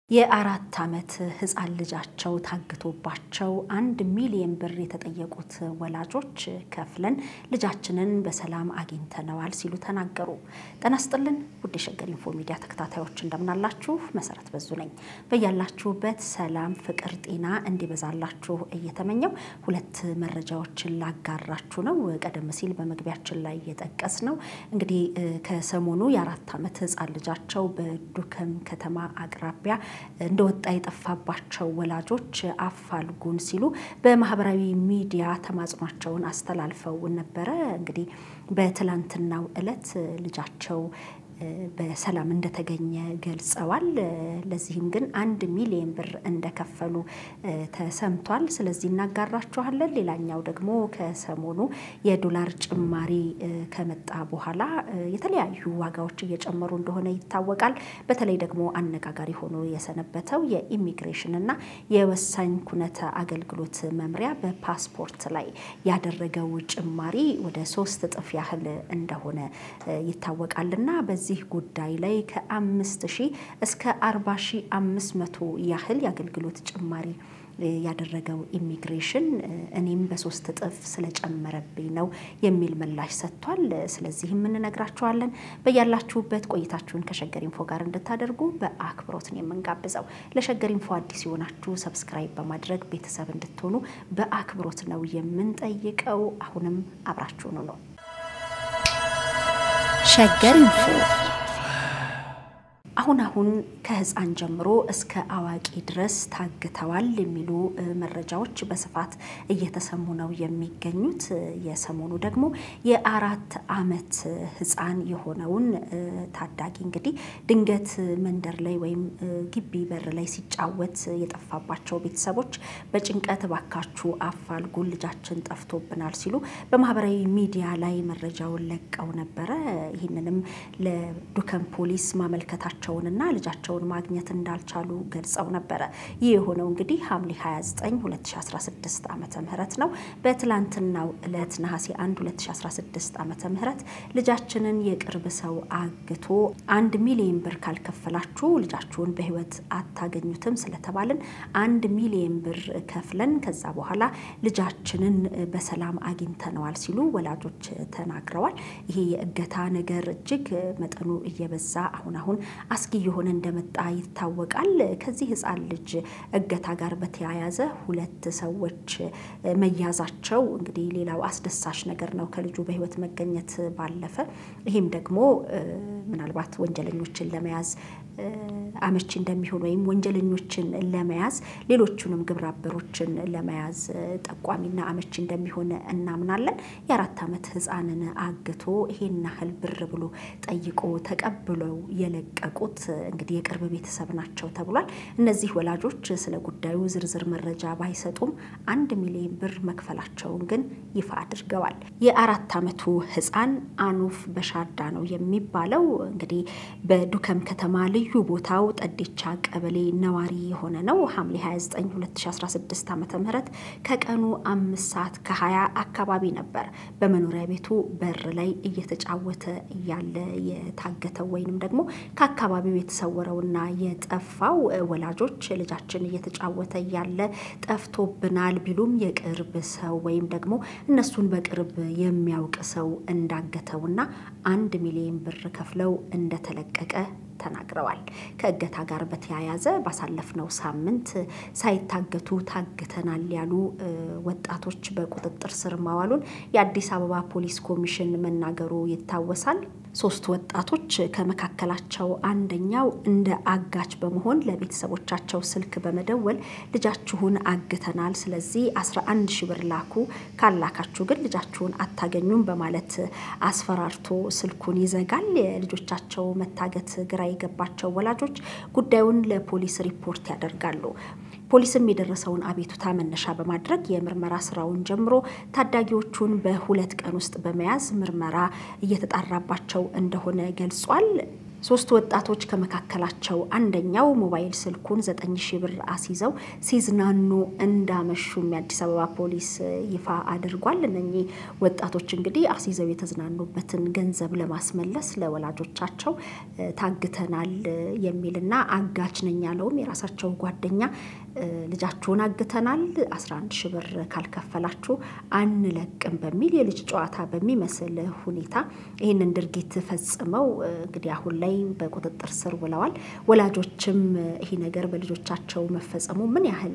የአራት ዓመት ሕፃን ልጃቸው ታግቶባቸው አንድ ሚሊዮን ብር የተጠየቁት ወላጆች ከፍለን ልጃችንን በሰላም አግኝተነዋል ሲሉ ተናገሩ። ጤና ይስጥልን ውድ የሸገር ኢንፎ ሚዲያ ተከታታዮች እንደምናላችሁ፣ መሰረት በዙ ነኝ። በያላችሁበት ሰላም፣ ፍቅር፣ ጤና እንዲበዛላችሁ እየተመኘው ሁለት መረጃዎችን ላጋራችሁ ነው። ቀደም ሲል በመግቢያችን ላይ የጠቀስ ነው እንግዲህ ከሰሞኑ የአራት ዓመት ሕፃን ልጃቸው በዱከም ከተማ አቅራቢያ እንደወጣ የጠፋባቸው ወላጆች አፋልጉን ሲሉ በማህበራዊ ሚዲያ ተማጽኗቸውን አስተላልፈው ነበረ። እንግዲህ በትላንትናው ዕለት ልጃቸው በሰላም እንደተገኘ ገልጸዋል። ለዚህም ግን አንድ ሚሊዮን ብር እንደከፈሉ ተሰምቷል። ስለዚህ እናጋራችኋለን። ሌላኛው ደግሞ ከሰሞኑ የዶላር ጭማሪ ከመጣ በኋላ የተለያዩ ዋጋዎች እየጨመሩ እንደሆነ ይታወቃል። በተለይ ደግሞ አነጋጋሪ ሆኖ የሰነበተው የኢሚግሬሽን እና የወሳኝ ኩነት አገልግሎት መምሪያ በፓስፖርት ላይ ያደረገው ጭማሪ ወደ ሶስት እጥፍ ያህል እንደሆነ ይታወቃልና በዚህ ጉዳይ ላይ ከአምስት ሺህ እስከ አርባ ሺህ አምስት መቶ ያህል የአገልግሎት ጭማሪ ያደረገው ኢሚግሬሽን እኔም በሶስት እጥፍ ስለጨመረብኝ ነው የሚል ምላሽ ሰጥቷል። ስለዚህም እንነግራችኋለን። በያላችሁበት ቆይታችሁን ከሸገር ኢንፎ ጋር እንድታደርጉ በአክብሮት ነው የምንጋብዘው። ለሸገር ኢንፎ አዲስ የሆናችሁ ሰብስክራይብ በማድረግ ቤተሰብ እንድትሆኑ በአክብሮት ነው የምንጠይቀው። አሁንም አብራችሁኑ ነው። ሸገር ኢንፎ አሁን አሁን ከህፃን ጀምሮ እስከ አዋቂ ድረስ ታግተዋል የሚሉ መረጃዎች በስፋት እየተሰሙ ነው የሚገኙት። የሰሞኑ ደግሞ የአራት ዓመት ህፃን የሆነውን ታዳጊ እንግዲህ ድንገት መንደር ላይ ወይም ግቢ በር ላይ ሲጫወት የጠፋባቸው ቤተሰቦች በጭንቀት ባካችሁ አፋልጉን ልጃችን ጠፍቶብናል ሲሉ በማህበራዊ ሚዲያ ላይ መረጃውን ለቀው ነበረ። ይህንንም ለዱከም ፖሊስ ማመልከታቸው እና ልጃቸውን ማግኘት እንዳልቻሉ ገልጸው ነበረ። ይህ የሆነው እንግዲህ ሐምሌ 29 2016 ዓመተ ምህረት ነው። በትላንትናው ዕለት ነሐሴ 1 2016 ዓመተ ምህረት ልጃችንን የቅርብ ሰው አግቶ አንድ ሚሊዮን ብር ካልከፈላችሁ ልጃችሁን በህይወት አታገኙትም ስለተባልን አንድ ሚሊዮን ብር ከፍለን ከዛ በኋላ ልጃችንን በሰላም አግኝተነዋል ሲሉ ወላጆች ተናግረዋል። ይሄ የእገታ ነገር እጅግ መጠኑ እየበዛ አሁን አሁን አስጊ የሆነ እንደመጣ ይታወቃል። ከዚህ ህፃን ልጅ እገታ ጋር በተያያዘ ሁለት ሰዎች መያዛቸው እንግዲህ ሌላው አስደሳች ነገር ነው ከልጁ በህይወት መገኘት ባለፈ ይህም ደግሞ ምናልባት ወንጀለኞችን ለመያዝ አመቺ እንደሚሆን ወይም ወንጀለኞችን ለመያዝ ሌሎቹንም ግብረ አበሮችን ለመያዝ ጠቋሚና አመቺ እንደሚሆን እናምናለን። የአራት ዓመት ህፃንን አግቶ ይሄን ያህል ብር ብሎ ጠይቆ ተቀብለው የለቀቁት እንግዲህ የቅርብ ቤተሰብ ናቸው ተብሏል። እነዚህ ወላጆች ስለ ጉዳዩ ዝርዝር መረጃ ባይሰጡም አንድ ሚሊዮን ብር መክፈላቸውን ግን ይፋ አድርገዋል። የአራት ዓመቱ ህፃን አኑፍ በሻርዳ ነው የሚባለው እንግዲህ በዱከም ከተማ ልዩ ቦታው ጠዴቻ ቀበሌ ነዋሪ የሆነ ነው። ሐምሌ 29 2016 ዓ ም ከቀኑ አምስት ሰዓት ከ20 አካባቢ ነበር በመኖሪያ ቤቱ በር ላይ እየተጫወተ እያለ የታገተው ወይንም ደግሞ ከአካባቢው የተሰወረውና የጠፋው ወላጆች ልጃችን እየተጫወተ እያለ ጠፍቶብናል ቢሉም የቅርብ ሰው ወይም ደግሞ እነሱን በቅርብ የሚያውቅ ሰው እንዳገተውና አንድ ሚሊዮን ብር ከፍለው እንደተለቀቀ ተናግረዋል። ከእገታ ጋር በተያያዘ ባሳለፍነው ሳምንት ሳይታገቱ ታግተናል ያሉ ወጣቶች በቁጥጥር ስር ማዋሉን የአዲስ አበባ ፖሊስ ኮሚሽን መናገሩ ይታወሳል። ሶስት ወጣቶች ከመካከላቸው አንደኛው እንደ አጋች በመሆን ለቤተሰቦቻቸው ስልክ በመደወል ልጃችሁን አግተናል፣ ስለዚህ 11 ሺ ብር ላኩ፣ ካላካችሁ ግን ልጃችሁን አታገኙም በማለት አስፈራርቶ ስልኩን ይዘጋል። የልጆቻቸው መታገት ግራ የገባቸው ወላጆች ጉዳዩን ለፖሊስ ሪፖርት ያደርጋሉ። ፖሊስም የደረሰውን አቤቱታ መነሻ በማድረግ የምርመራ ስራውን ጀምሮ ታዳጊዎቹን በሁለት ቀን ውስጥ በመያዝ ምርመራ እየተጣራባቸው እንደሆነ ገልጿል። ሶስት ወጣቶች ከመካከላቸው አንደኛው ሞባይል ስልኩን ዘጠኝ ሺህ ብር አስይዘው ሲዝናኑ እንዳመሹም የአዲስ አበባ ፖሊስ ይፋ አድርጓል። እነኚህ ወጣቶች እንግዲህ አስይዘው የተዝናኑበትን ገንዘብ ለማስመለስ ለወላጆቻቸው ታግተናል የሚልና አጋች ነኝ ያለውም የራሳቸው ጓደኛ ልጃችሁን አግተናል 11 ሺህ ብር ካልከፈላችሁ አንለቅም በሚል የልጅ ጨዋታ በሚመስል ሁኔታ ይህንን ድርጊት ፈጽመው እንግዲህ አሁን ላይ በቁጥጥር ስር ውለዋል። ወላጆችም ይሄ ነገር በልጆቻቸው መፈጸሙ ምን ያህል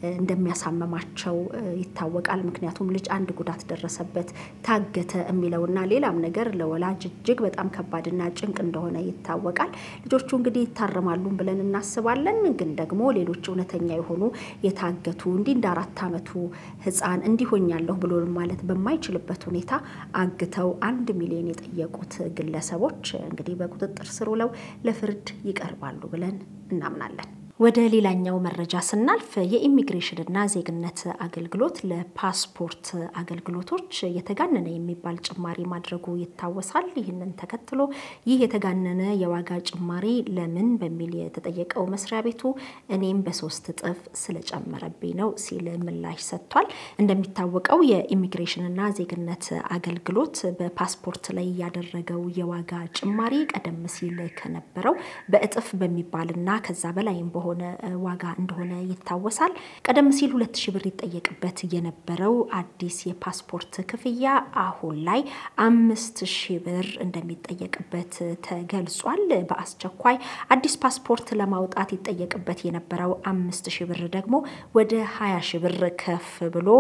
እንደሚያሳመማቸው ይታወቃል። ምክንያቱም ልጅ አንድ ጉዳት ደረሰበት ታገተ የሚለውና ሌላም ነገር ለወላጅ እጅግ በጣም ከባድና ጭንቅ እንደሆነ ይታወቃል። ልጆቹ እንግዲህ ይታረማሉን ብለን እናስባለን። ግን ደግሞ ሌሎች እውነተኛ የሆኑ የታገቱ እንዲህ እንደ አራት ዓመቱ ሕፃን እንዲሆኛለሁ ብሎ ማለት በማይችልበት ሁኔታ አግተው አንድ ሚሊዮን የጠየቁት ግለሰቦች እንግዲህ በቁጥጥር ስር ውለው ለፍርድ ይቀርባሉ ብለን እናምናለን። ወደ ሌላኛው መረጃ ስናልፍ የኢሚግሬሽንና ዜግነት አገልግሎት ለፓስፖርት አገልግሎቶች የተጋነነ የሚባል ጭማሪ ማድረጉ ይታወሳል። ይህንን ተከትሎ ይህ የተጋነነ የዋጋ ጭማሪ ለምን በሚል የተጠየቀው መስሪያ ቤቱ እኔም በሶስት እጥፍ ስለጨመረብኝ ነው ሲል ምላሽ ሰጥቷል። እንደሚታወቀው የኢሚግሬሽንና ዜግነት አገልግሎት በፓስፖርት ላይ ያደረገው የዋጋ ጭማሪ ቀደም ሲል ከነበረው በእጥፍ በሚባልና ከዛ በላይም በሆነ ሆነ ዋጋ እንደሆነ ይታወሳል። ቀደም ሲል ሁለት ሺህ ብር ይጠየቅበት የነበረው አዲስ የፓስፖርት ክፍያ አሁን ላይ አምስት ሺህ ብር እንደሚጠየቅበት ተገልጿል። በአስቸኳይ አዲስ ፓስፖርት ለማውጣት ይጠየቅበት የነበረው አምስት ሺህ ብር ደግሞ ወደ ሀያ ሺህ ብር ከፍ ብሎ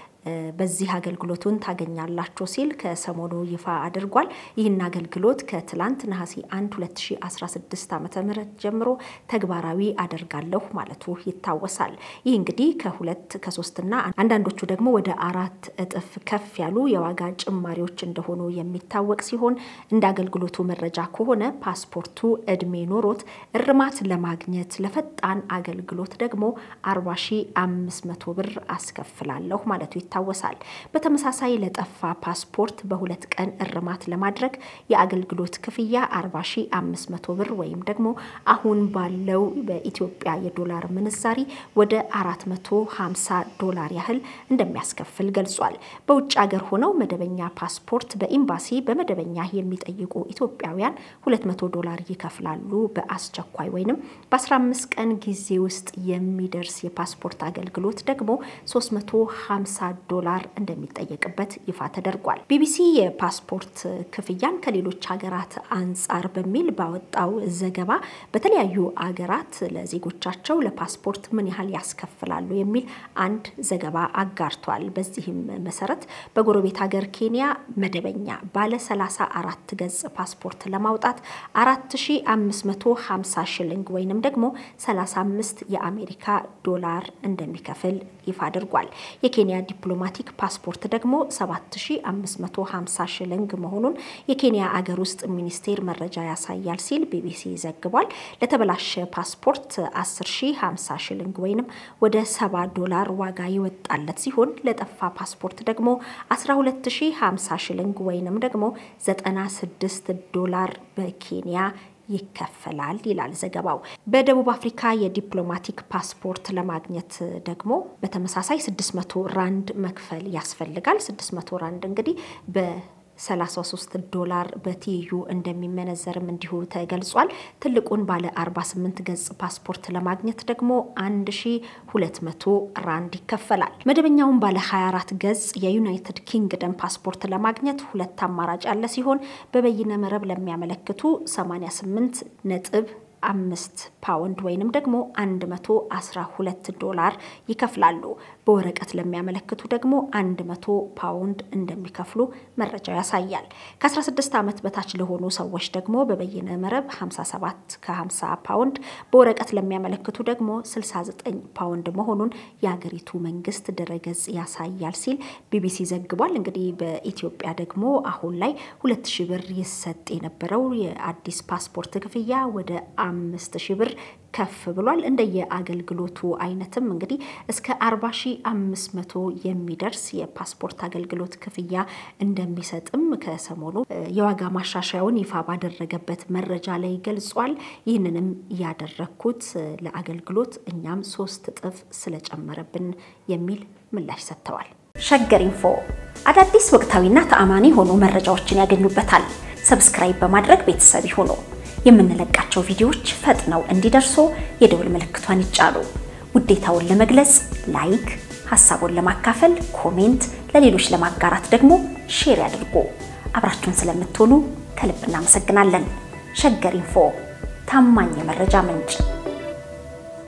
በዚህ አገልግሎቱን ታገኛላችሁ ሲል ከሰሞኑ ይፋ አድርጓል። ይህን አገልግሎት ከትላንት ነሐሴ 1 2016 ዓ ም ጀምሮ ተግባራዊ አደርጋለሁ ማለቱ ይታወሳል። ይህ እንግዲህ ከሁለት ከሶስትና አንዳንዶቹ ደግሞ ወደ አራት እጥፍ ከፍ ያሉ የዋጋ ጭማሪዎች እንደሆኑ የሚታወቅ ሲሆን እንደ አገልግሎቱ መረጃ ከሆነ ፓስፖርቱ እድሜ ኖሮት እርማት ለማግኘት ለፈጣን አገልግሎት ደግሞ 40500 ብር አስከፍላለሁ ማለቱ ይታወሳል። በተመሳሳይ ለጠፋ ፓስፖርት በሁለት ቀን እርማት ለማድረግ የአገልግሎት ክፍያ 40500 ብር ወይም ደግሞ አሁን ባለው በኢትዮጵያ የዶላር ምንዛሪ ወደ 450 ዶላር ያህል እንደሚያስከፍል ገልጿል። በውጭ ሀገር ሆነው መደበኛ ፓስፖርት በኤምባሲ በመደበኛ የሚጠይቁ ኢትዮጵያውያን 200 ዶላር ይከፍላሉ። በአስቸኳይ ወይንም በ15 ቀን ጊዜ ውስጥ የሚደርስ የፓስፖርት አገልግሎት ደግሞ 350 ዶላር እንደሚጠየቅበት ይፋ ተደርጓል። ቢቢሲ የፓስፖርት ክፍያን ከሌሎች ሀገራት አንጻር በሚል ባወጣው ዘገባ በተለያዩ አገራት ለዜጎቻቸው ለፓስፖርት ምን ያህል ያስከፍላሉ የሚል አንድ ዘገባ አጋርቷል። በዚህም መሰረት በጎረቤት ሀገር ኬንያ መደበኛ ባለ 34 ገጽ ፓስፖርት ለማውጣት 4550 ሽልንግ ወይንም ደግሞ 35 የአሜሪካ ዶላር እንደሚከፍል ይፋ አድርጓል። የኬንያ ዲፕሎማቲክ ፓስፖርት ደግሞ 7550 ሽልንግ መሆኑን የኬንያ አገር ውስጥ ሚኒስቴር መረጃ ያሳያል ሲል ቢቢሲ ዘግቧል። ለተበላሸ ፓስፖርት 10050 ሽልንግ ወይንም ወደ 70 ዶላር ዋጋ ይወጣለት ሲሆን ለጠፋ ፓስፖርት ደግሞ 12050 ሽልንግ ወይንም ደግሞ 96 ዶላር በኬንያ ይከፈላል ይላል ዘገባው። በደቡብ አፍሪካ የዲፕሎማቲክ ፓስፖርት ለማግኘት ደግሞ በተመሳሳይ 600 ራንድ መክፈል ያስፈልጋል። 600 ራንድ እንግዲህ በ 33 ዶላር በትይዩ እንደሚመነዘርም እንዲሁ ተገልጿል። ትልቁን ባለ 48 ገጽ ፓስፖርት ለማግኘት ደግሞ 1200 ራንድ ይከፈላል። መደበኛውን ባለ 24 ገጽ የዩናይትድ ኪንግደም ፓስፖርት ለማግኘት ሁለት አማራጭ ያለ ሲሆን በበይነ መረብ ለሚያመለክቱ 88 ነጥብ አምስት ፓውንድ ወይንም ደግሞ 112 ዶላር ይከፍላሉ። በወረቀት ለሚያመለክቱ ደግሞ 100 ፓውንድ እንደሚከፍሉ መረጃው ያሳያል። ከ16 ዓመት በታች ለሆኑ ሰዎች ደግሞ በበይነ መረብ 57 ከ50 ፓውንድ፣ በወረቀት ለሚያመለክቱ ደግሞ 69 ፓውንድ መሆኑን የሀገሪቱ መንግስት ድረገጽ ያሳያል ሲል ቢቢሲ ዘግቧል። እንግዲህ በኢትዮጵያ ደግሞ አሁን ላይ ሁለት ሺህ ብር ይሰጥ የነበረው የአዲስ ፓስፖርት ክፍያ ወደ አምስት ሺህ ብር ከፍ ብሏል። እንደየአገልግሎቱ አይነትም እንግዲህ እስከ 40500 የሚደርስ የፓስፖርት አገልግሎት ክፍያ እንደሚሰጥም ከሰሞኑ የዋጋ ማሻሻያውን ይፋ ባደረገበት መረጃ ላይ ገልጿል። ይህንንም ያደረግኩት ለአገልግሎት እኛም ሶስት እጥፍ ስለጨመረብን የሚል ምላሽ ሰጥተዋል። ሸገር ኢንፎ አዳዲስ ወቅታዊና ተአማኒ የሆኑ መረጃዎችን ያገኙበታል። ሰብስክራይብ በማድረግ ቤተሰብ ይሁኑ። የምንለቃቸው ቪዲዮዎች ፈጥነው እንዲደርሱ የደውል ምልክቷን ይጫኑ። ውዴታውን ለመግለጽ ላይክ፣ ሀሳቡን ለማካፈል ኮሜንት፣ ለሌሎች ለማጋራት ደግሞ ሼር ያድርጉ። አብራችሁን ስለምትሆኑ ከልብ እናመሰግናለን። ሸገር ኢንፎ ታማኝ የመረጃ ምንጭ